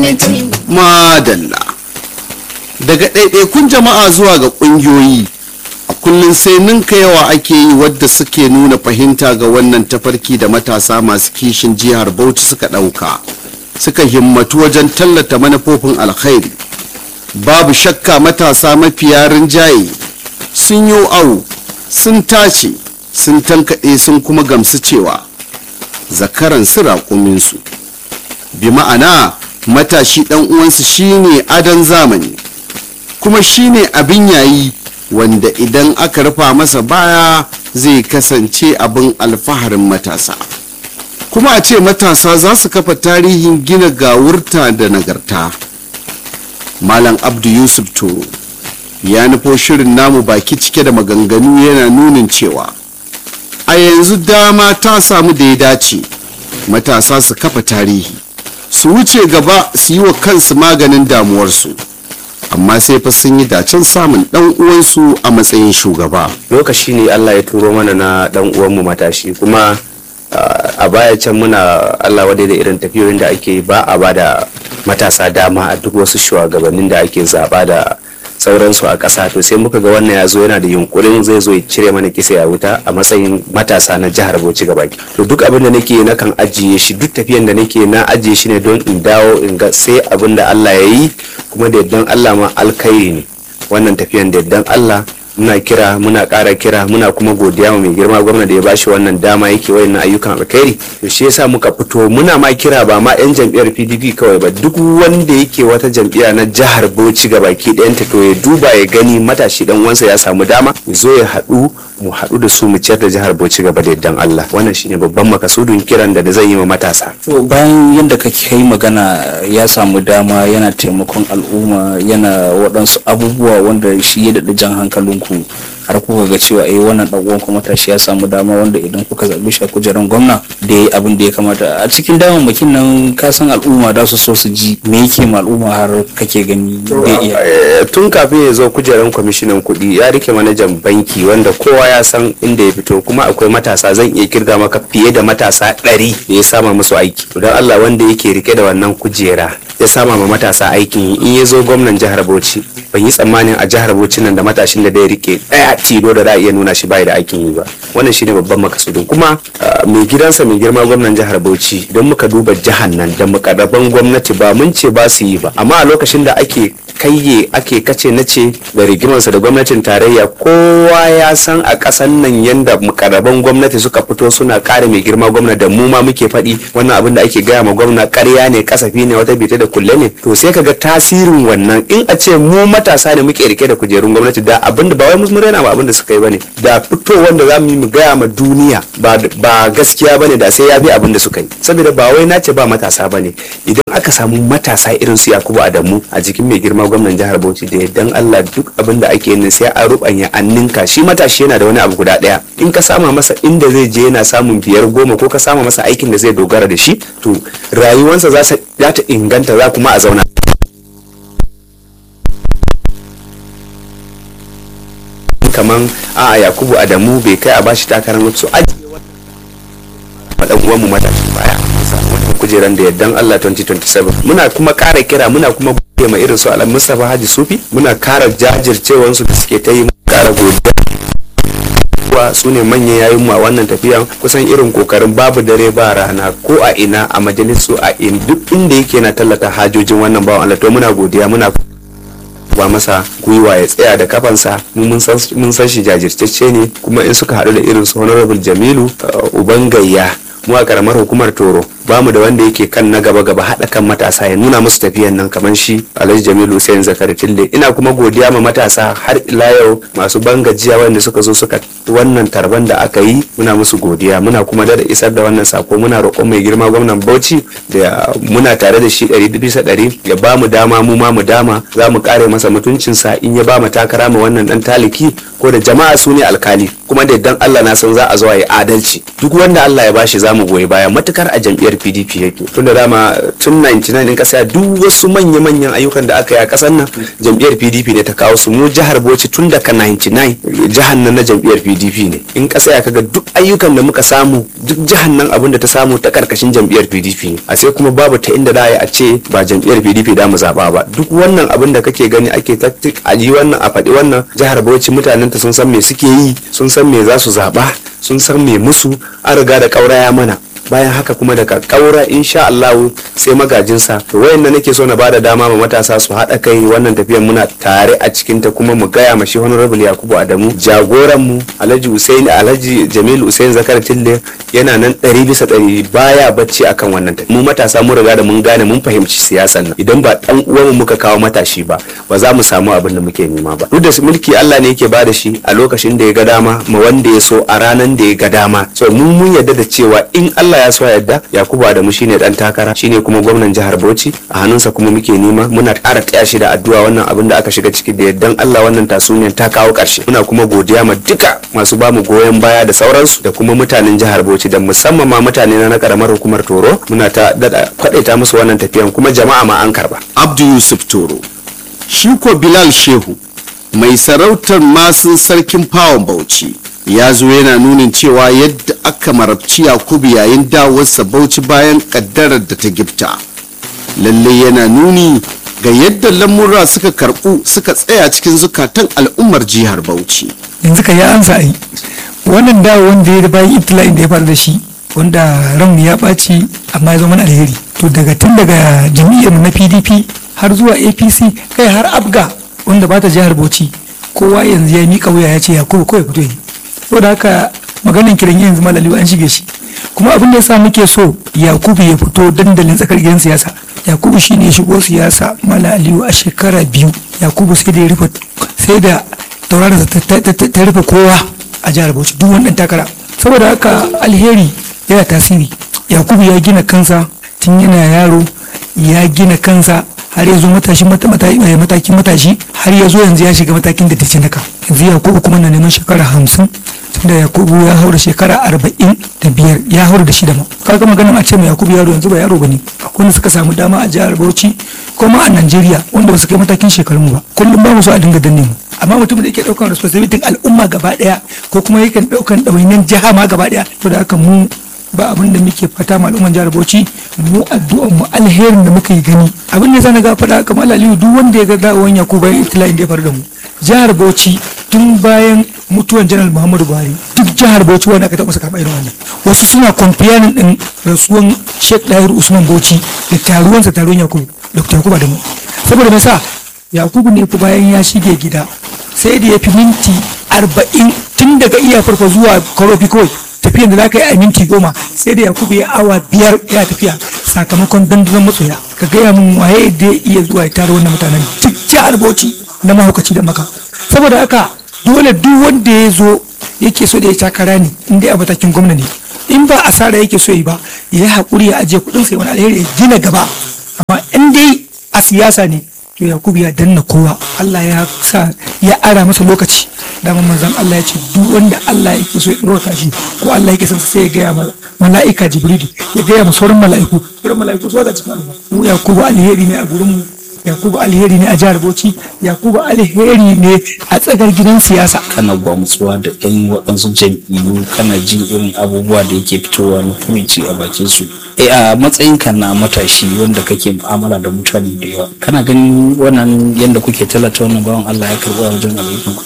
unity. madalla daga ɗaiɗaikun jama'a zuwa ga ƙungiyoyi a kullum sai ninka yawa ake yi wadda suke nuna fahimta ga wannan tafarki da matasa masu kishin jihar bauchi suka ɗauka suka himmatu wajen tallata manufofin alkhairi babu shakka matasa mafiya rinjaye sun yi awo sun tace sun tankaɗe sun kuma gamsu cewa zakaran su raƙuminsu bi ma'ana matashi ɗan uwansu shine adon zamani kuma shine abin yayi wanda idan aka rufa masa baya zai kasance abin alfaharin matasa kuma a ce matasa za su kafa tarihin gina gawurta da nagarta malam abdu yusuf toro ya nufo shirin namu baki cike da maganganu yana nunin cewa a yanzu dama ta samu da ya dace matasa su kafa tarihi su wuce gaba su yi wa kansu maganin damuwarsu amma sai fa sun yi dacen samun dan uwansu a matsayin shugaba lokaci ne Allah ya turo mana na dan uwanmu matashi kuma uh, a baya can muna Allah wadai da irin tafiyoyin da ake yi, ba a ba da matasa dama a duk wasu shugabannin da ake zaba da sauransu a ƙasa to sai muka ga wannan ya zo yana da yunkurin zai zo ya cire mana kisa ya wuta a matsayin matasa na jihar Bauchi gaba to duk abin da nake na kan ajiye shi duk tafiyan da nake na ajiye shi ne don in dawo in ga sai abin da Allah ya yi kuma da yardan Allah ma alkhairi ne wannan tafiyan da yardan Allah muna kira muna ƙara kira muna kuma godiya wa mai girma gwamna da ya bashi wannan dama yake wayannan ayyukan alkhairi to shi yasa muka fito muna ma kira ba ma yan jam'iyyar PDP kawai ba duk wanda yake wata jam'iyya na jihar Bauchi baki ɗayanta to ya duba ya gani matashi dan uwansa ya samu dama ya zo ya haɗu mu haɗu da su mu ciyar da jihar Bauchi gaba da yardan Allah wannan shine babban makasudin kiran da zan yi wa matasa to bayan yadda kake yi magana ya samu dama yana taimakon al'umma yana waɗansu abubuwa wanda shi ya daɗa jan hankalinku har kuka ga cewa eh wannan dan uwan kuma tashi ya samu dama wanda idan kuka zabi shi a kujeran gwamna da yayi abin da ya kamata a cikin damammakin nan ka san al'umma da su so su ji me yake ma al'umma har kake gani zai iya Eh, tun kafin ya zo kujerar kwamishinan kuɗi ya rike manajan banki wanda kowa ya san inda ya fito kuma akwai matasa zan iya kirga maka fiye da matasa ɗari da ya sama musu aiki don Allah wanda yake rike da wannan kujera ya sama ma matasa aikin yi in ya zo gwamnan jihar Bauchi ban yi tsammanin a jihar Bauchi nan da matashin da zai rike ɗaya tilo da za a iya nuna shi bai da aikin yi ba wannan shine babban makasudin kuma ah, mai gidansa mai girma gwamnan jihar Bauchi don muka duba jihar nan da mukarraban gwamnati ba mun ce ba su yi ba amma a lokacin da ake kayye ake kace na ce da rigimarsa da gwamnatin tarayya kowa ya san a ƙasan nan yadda mukarraban gwamnati suka fito suna kare mai girma gwamna da mu ma muke faɗi wannan abin da ake gaya ma gwamna ƙarya ne kasafi ne wata bita da kulle ne to sai kaga tasirin wannan in a ce mu matasa ne muke rike da kujerun gwamnati da abin da ba wai mun raina ba abin da suka yi bane da fito wanda za mu yi mu gaya ma duniya ba ba gaskiya bane da sai ya fi abin da suka yi saboda ba wai na ce ba matasa bane idan aka samu matasa irin su Yakubu Adamu a jikin mai girma gwamnan jihar Bauchi da dan Allah duk abin da ake yin sai a rubanya an ninka shi matashi yana da wani abu guda daya in ka sama masa inda zai je yana samun biyar goma ko ka sama masa aikin da zai dogara da shi to rayuwarsa za sa- za ta inganta za kuma a zauna kaman a Yakubu Adamu bai kai a bashi takarar wasu ajiye faɗan uwanmu matashi baya samu wannan kujeran da yardan Allah 2027 muna kuma kara kira muna kuma gode ma irin su Alam Mustapha Haji Sufi muna kara jajircewansu da suke ta yi muna kara godiya kuwa su ne manyan yayin mu a wannan tafiyan kusan irin kokarin babu dare ba rana ko a ina a majalisu a in duk inda yake na tallata hajojin wannan bawan Allah to muna godiya muna ba masa gwiwa ya tsaya da kafansa mu mun san mun san shi jajirtacce ne kuma in suka haɗu da irin su honorable Jamilu uh, uban gayya mu a karamar hukumar Toro ba mu da wanda yake kan na gaba gaba haɗa kan matasa ya nuna musu tafiyan nan kamar shi Alhaji Jamilu Hussein Zakari Tilde ina kuma godiya ma matasa har ila yau masu bangajiya wanda suka zo suka wannan tarban da aka yi muna musu godiya muna kuma da isar da wannan sako muna roƙon mai girma gwamnan Bauchi da muna tare da shi ɗari bisa ɗari ya ba mu dama mu ma mu dama za mu kare masa mutuncinsa in ya ba mu takara ma wannan dan taliki ko da jama'a su ne alkali kuma da dan Allah na san za a zo a yi adalci duk wanda Allah ya bashi za mu goyi baya matukar a jam'iyyar jam'iyyar pdp yake tunda dama tun 99 din kasa duk wasu manya-manyan ayyukan da aka yi a kasar nan jam'iyyar pdp ne ta kawo su mu jihar bauchi tun daga 99 jihar nan na jam'iyyar pdp ne in kasa ya kaga duk ayyukan da muka samu duk jihar nan abin da ta samu ta karkashin jam'iyyar pdp ne a sai kuma babu ta inda da a ce ba jam'iyyar pdp da mu zaba ba duk wannan abin da kake gani ake taktik a yi wannan a faɗi wannan jihar bauchi mutanen ta sun san me suke yi sun san me za su zaba sun san me musu an riga da ƙauraya mana bayan haka kuma daga ƙaura insha Allah sai magajinsa to wayan nake so na bada dama ma matasa su haɗa kai wannan tafiyar muna tare a cikin ta kuma mu gaya ma shi honorable Yakubu Adamu jagoran mu Alhaji Usaini Alhaji Jamil Usain Zakar Tille yana nan ɗari bisa ɗari baya bacci akan wannan tafiya mu matasa mun riga da mun gane mun fahimci siyasan nan idan ba dan uwanmu muka kawo matashi ba ba za mu samu abin da muke nema ba duk da mulki Allah ne yake bada shi a lokacin da ya ga dama ma wanda ya so a ranan da ya ga dama so mun mun yarda da cewa in Allah ya so yadda Yakubu Adamu shine dan takara shine kuma gwamnan jihar Bauchi a hannunsa kuma muke nema muna ƙara taya shi da addu'a wannan abin da aka shiga ciki da yaddan Allah wannan tasuniyar ta kawo ƙarshe muna kuma godiya ma duka masu bamu goyon baya da sauransu da kuma mutanen jihar Bauchi da musamman ma mutane na karamar hukumar Toro muna ta dada kwadaita musu wannan tafiyan kuma jama'a ma an karba abdu yusuf toro shi ko bilal shehu mai sarautar masun sarkin fawon bauchi ya zo yana nunin cewa yadda aka marabci yakubu yayin dawarsa bauchi bayan kaddarar da ta gifta lalle yana nuni ga yadda lamura suka karbu suka tsaya cikin zukatan al'ummar jihar bauchi yanzu ka ya ansa ai wannan dawo wanda ya bayan ibtila'in da ya faru da shi wanda ranmu ya ɓaci amma ya zama alheri to daga tun daga jam'iyyar na pdp har zuwa apc kai har abga wanda ba ta jihar bauchi kowa yanzu ya miƙa wuya ya ce ya kowa kawai fito yi saboda haka maganin kiran yanzu malaliwa an shige shi kuma abin da yasa muke so yakubu ya fito dandalin tsakar gidan siyasa yakubu shine ya shigo siyasa mala aliyu a shekara biyu yakubu sai da ya rufe sai da tauraron ta rufe kowa a jihar bauchi duk wani takara saboda haka alheri yana tasiri yakubu ya gina kansa tun yana yaro ya gina kansa har ya zo matashi matakin matashi har ya zo yanzu ya shiga matakin da ta naka yanzu yakubu kuma na neman shekara hamsin tunda yakubu ya haura shekara arba'in da biyar ya haura da shida ma kaga maganin a ce mai yakubu yaro yanzu ba yaro bane akwai wanda suka samu dama a jihar bauchi ko ma a najeriya wanda ba su kai matakin shekarun ba kullum ba mu so a dinga danne mu amma mutum da yake daukan responsibility al'umma gaba daya ko kuma yake daukan ɗawainiyar jiha ma gaba daya to da haka mu ba abin da muke fata ma al'umman jihar Bauchi mu addu'an mu alherin da muka yi gani abin da zan ga faɗa kamar Aliyu duk wanda ya ga dawon Yakubu bayan itila'in da ya faru da mu jihar Bauchi tun bayan mutuwan janar Muhammadu Buhari duk jihar Bauchi wanda aka taɓa saka irin wannan wasu suna comparing din rasuwan Sheikh Dahir Usman Bauchi da taruwansa taruwan Yakubu Dr. Yakubu Adamu saboda me sa Yakubu ne ku bayan ya shige gida sai da ya fi minti arba'in tun daga iya farko zuwa karofi kawai tafiyan da za ka yi a minti goma sai da yakubu ya awa biyar ya tafiya sakamakon dandazon masoya ka gaya min waye da ya iya zuwa ya tara wannan mutanen duk jihar bauchi na mahaukaci da maka saboda haka dole duk wanda ya zo yake so da ya takara ne in dai a matakin gwamna ne in ba asara yake so yi ba ya yi haƙuri ya ajiye kuɗin sai wani alheri ya gina gaba amma in dai a siyasa ne to yakubu ya danna kowa Allah ya sa ya ara masa lokaci dama manzon Allah ya ce duk wanda Allah yake so ya ɗora shi ko Allah yake son sai ya gaya ma mala'ika jibrilu ya gaya ma sauran mala'iku sauran mala'iku su wada cikin mu yakubu alheri ne a gurin mu yakubu alheri ne a jihar bauchi yakubu alheri ne a tsagar gidan siyasa kana gwamutsuwa da yan waɗansu jam'iyyu kana jin irin abubuwa da yake fitowa na fumici a bakin su e a matsayin ka na matashi wanda kake mu'amala da mutane da yawa kana ganin wannan yadda kuke talata wannan bawan Allah ya karɓa wajen alaikum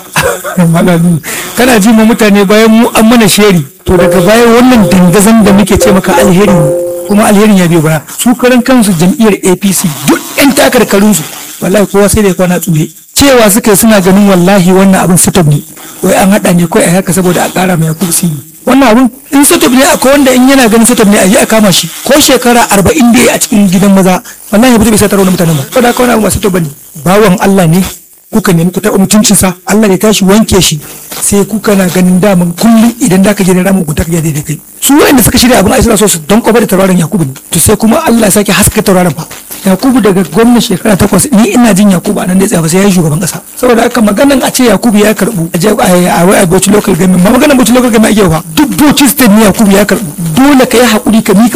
malalu kana ji ma mutane bayan mu an mana sheri to daga bayan wannan dangazan da muke ce maka alheri ne kuma alherin ya biyo baya su karan kansu jam'iyyar apc duk yan takarkarun su wallahi kowa sai da ya kwana tsure cewa suka yi suna ganin wallahi wannan abin sutab ne wai an haɗa ne kawai a haka saboda a ƙara mai yakubu sini wannan abin in sutab ne akwai wanda in yana ganin sutab ne a yi a kama shi ko shekara arba'in da ya a cikin gidan maza wallahi ya fito bai satar wani mutanen ba saboda haka wani abu ba sutab ba ne bawan allah ne kuka nemi ku taɓa mutuncinsa Allah ya tashi wanke shi sai kuka na ganin daman kullum idan da ka je da ramin ku ta ka daidai kai su wanda suka shirya abin ai suna so su don kofa da tauraron Yakubu ne to sai kuma Allah ya sake haska tauraron fa Yakubu daga gwamna shekara takwas ni ina jin Yakubu a nan da tsaya sai ya yi shugaban kasa saboda haka maganan a ce Yakubu ya karbu a je a wai a Bauchi local government ma maganan Bauchi local government ake fa duk Bauchi state ne Yakubu ya karbu dole ka yi hakuri ka mika wuya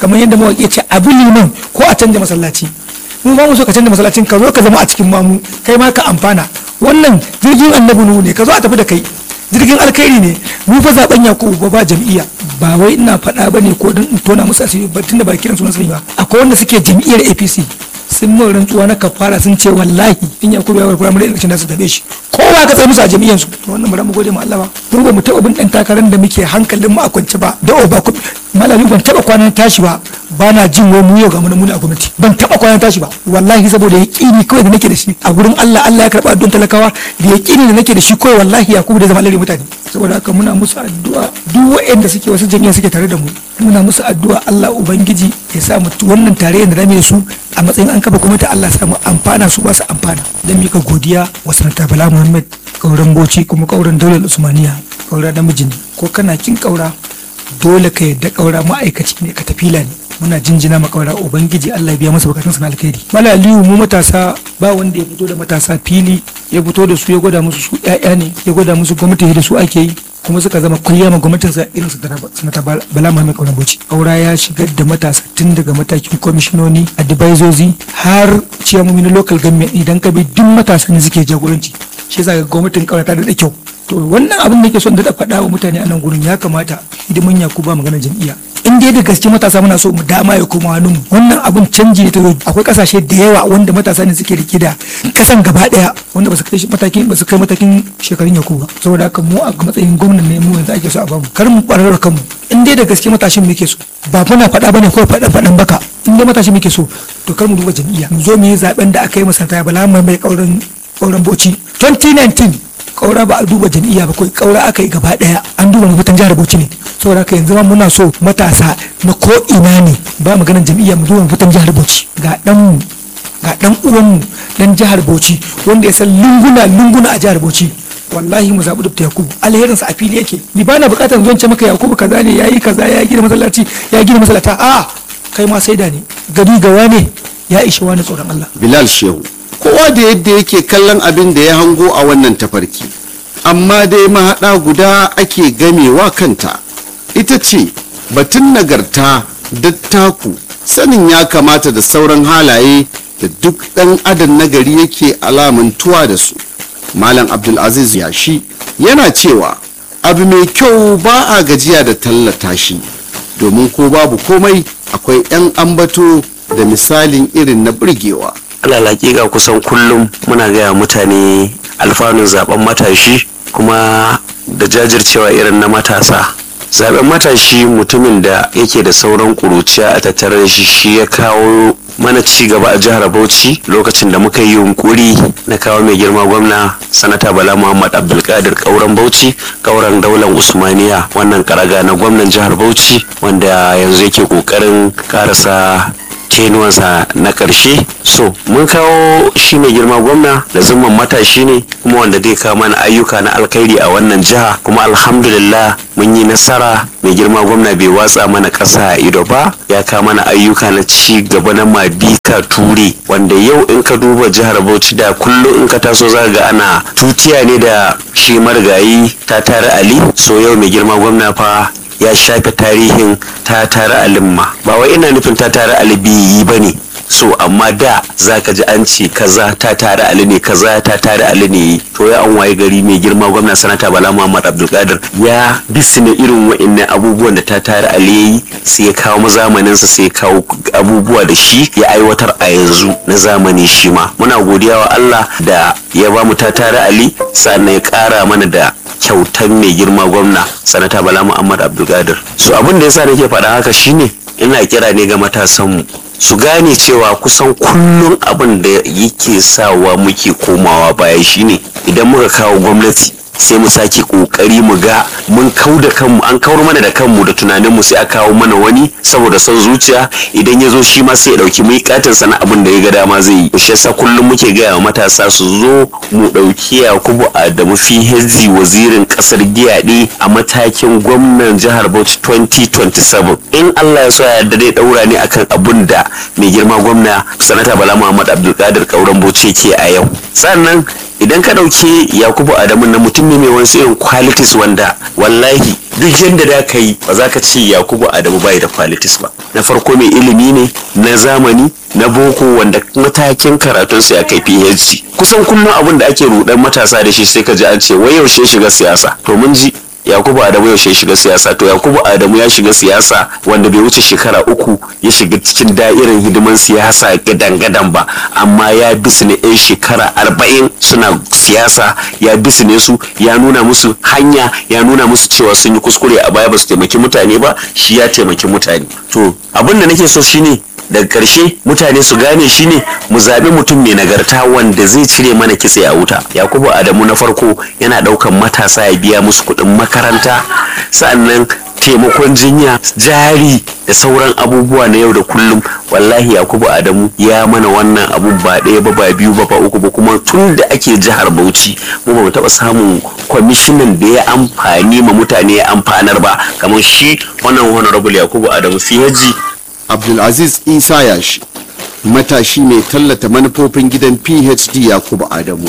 kamar yadda mawaƙi ya ce abu liman ko a canja masallaci mu ba mu so ka canza masallacin ka zo ka zama a cikin mamu kai ma ka amfana wannan jirgin annabi nuhu ne ka zo a tafi da kai jirgin alkhairi ne mu fa zaben yakubu ba ba jam'iyya ba wai ina faɗa ba ne ko don in tona musu asiri ba tunda ba kiran sunan sani ba akwai wanda suke jam'iyyar apc sun mun rantsuwa na kafara sun ce wallahi in yakubu ya warkura mu election da su tabe shi kowa ka tsaye musu a jam'iyyar su to wannan bara mu gode ma Allah ba mu ba mu taɓa bin ɗan takarar da muke hankalin mu a kwance ba da o ba ku malami ban taɓa kwanan tashi ba ba na jin wai mu yau ga mu muni a gwamnati ban taɓa kwanan tashi ba wallahi saboda yaƙini kawai da nake da shi a gurin Allah Allah ya karɓa don talakawa da yaƙini da nake da shi kawai wallahi yakubu da zama alheri mutane saboda haka muna musu addu'a duk waɗanda suke wasu jami'a suke tare da mu muna musu addu'a Allah ubangiji ya sa mu wannan tarayyar da rame su a matsayin an kafa gwamnati Allah ya sa mu amfana su ba su amfana dan mika godiya wa sanata Bala Muhammad kauran Bauchi kuma kauran Daular Usmaniya kaura namiji ne ko kana kin kaura dole ka yadda kaura ma'aikaci ne ka tafila ne muna jinjina ma kaura ubangiji Allah ya biya masa bukatun na alkhairi mala aliyu mu matasa ba wanda ya fito da matasa fili ya fito da su ya gwada musu su ƴaƴa ne ya gwada musu gwamnati da su ake yi kuma suka zama kulliya ma gwamnatin sa irin su da sanata bala muhammad kauran bauchi aura ya shigar da matasa tun daga matakin kwamishinoni advisors har ciyamomi na local government idan ka bi duk matasa ne suke jagoranci shi yasa ga gwamnatin kaura ta da kyau to wannan abin da ke son da faɗa wa mutane a nan gurin ya kamata hidiman yakuba magana jam'iyya in dai da gaske matasa muna so mu dama ya koma hannun mu wannan abin canji ne ta zo akwai kasashe da yawa wanda matasa ne suke rike da kasan gaba daya wanda ba su kai matakin ba su kai matakin shekarun yakuba saboda haka mu a matsayin gwamnan ne mu yanzu ake so a bamu kar mu barar kanmu in dai da gaske matashin muke so ba muna faɗa bane ko faɗa faɗan baka in dai matashin muke so to kar mu duba jam'iyya mu zo mu yi zaben da aka yi masanta bala mai mai kauran kauran boci 2019 kaura ba a duba jam'iyya ba kawai kaura aka yi gaba daya an duba mafitan jihar bauchi ne saboda haka yanzu ma muna so matasa na ko ina ne ba maganar jam'iyya mu duba mafitan jihar bauchi ga dan mu ga dan uwan mu dan jihar bauchi wanda ya san lunguna lunguna a jihar bauchi wallahi mu zaɓi dubta yakubu alherin sa a fili yake ni ba na buƙatar zuwan ce maka yakubu kaza ne yayi kaza ya gina masallaci ya gina masallata a kai ma sai da ne gari gawa ne ya ishi wani tsoron Allah bilal shehu kowa da yadda yake kallon abin da ya hango a wannan tafarki amma dai mahaɗa guda ake gamewa kanta ita ce batun nagarta dattaku sanin ya kamata da sauran halaye da duk ɗan adam nagari yake alamantuwa da su malam abdulaziz yashi yana cewa abu mai kyau ba a gajiya da tallata shi domin ko babu komai akwai 'yan ambato da misalin irin na burgewa alal hakika kusan kullum muna gaya mutane alfanun zaben matashi kuma da jajircewa irin na matasa zaben matashi mutumin da yake da sauran kuruciya a tattare da shi shi ya kawo mana ci gaba a jihar bauchi lokacin da muka yi yunkuri na kawo mai girma gwamna sanata bala muhammad abdulkadir kauran bauchi kauran daular usmaniya wannan karaga na gwamnan jihar bauchi wanda yanzu yake kokarin karasa kenuwansa na ƙarshe so mun kawo shi mai girma gwamna da zumman matashi ne kuma wanda zai kawo mana ayyuka na alkhairi a wannan jiha kuma alhamdulillah mun yi nasara mai girma gwamna bai watsa mana ƙasa a ido ba ya kawo mana ayyuka na ci gaba na mabika ture wanda yau in ka duba jihar bauchi da kullum in ka taso za ga ana tutiya ne da shi marigayi ta tare ali so yau mai girma gwamna fa ya shafe tarihin ta tare alimma ba wai ina nufin ta tare alibiyi ba ne so amma da za ka ji an ce kaza ta tare ali ne kaza ta tare ali ne to ya an waye gari mai girma gwamna sanata bala muhammad abdulkadir ya bisne irin wa'annan abubuwan da ta tare ali yayi sai ya kawo zamaninsa sai ya kawo abubuwa da shi ya aiwatar a yanzu na zamani shi ma muna godiya wa allah da ya ba mu ta tare ali sannan ya kara mana da kyautan mai girma gwamna sanata bala muhammad abdulkadir so abin da yasa nake faɗa haka shine ina kira ne ga matasanmu su gane cewa kusan kullum abin da yake sawa muke komawa baya shine idan muka kawo gwamnati sai mu sake kokari mu ga mun kau da kanmu an kawar mana da kanmu da tunanin mu sai a kawo mana wani saboda son zuciya idan ya zo shi ma sai ya dauki mai katin sana abin da ya ga dama zai yi shi yasa kullum muke gaya wa matasa su zo mu dauki Yakubu Adamu Fihezi wazirin kasar Giyaɗe a matakin gwamnan jihar Bauchi 2027 in Allah ya so ya yarda dai daura ne akan abun da mai girma gwamna sanata Bala Muhammad Abdulkadir Kauran Bauchi yake a yau sannan idan ka ɗauki yakubu adamu na mutum ne mai wasu irin qualities wanda wallahi duk yadda da ka yi ba za ka ce yakubu adamu bai da qualities ba na farko mai ilimi ne na zamani na boko wanda matakin karatunsa ya kai phd kusan kullum abin da ake rudan matasa da shi sai ka ji an ce wai yaushe shiga siyasa to mun ji yakubu adamu yaushe ya shiga siyasa to yakubu adamu ya shiga siyasa wanda bai wuce shekara uku ya shiga cikin da'irin hidiman siyasa gadan-gadan ba amma ya bisu ne yan shekara arba'in suna siyasa ya bisu ne su ya nuna musu hanya ya nuna musu cewa sun yi kuskure a baya ba su taimaki mutane ba shi ya taimaki mutane to abin da nake so shine daga ƙarshe mutane su gane shi ne mu zaɓi mutum mai nagarta wanda zai cire mana kitse a wuta yakubu adamu na farko yana ɗaukan matasa ya biya musu kuɗin makaranta sannan taimakon jinya jari da sauran abubuwa na yau da kullum wallahi yakubu adamu ya mana wannan abun ba ɗaya ba ba biyu ba ba uku ba kuma tun da ake jihar bauchi mu ba mu taɓa samun kwamishinan da ya amfani ma mutane ya amfanar ba kamar shi wannan honorable yakubu adamu fiyaji abdulaziz isa yashi matashi mai tallata manufofin gidan phd yakubu adamu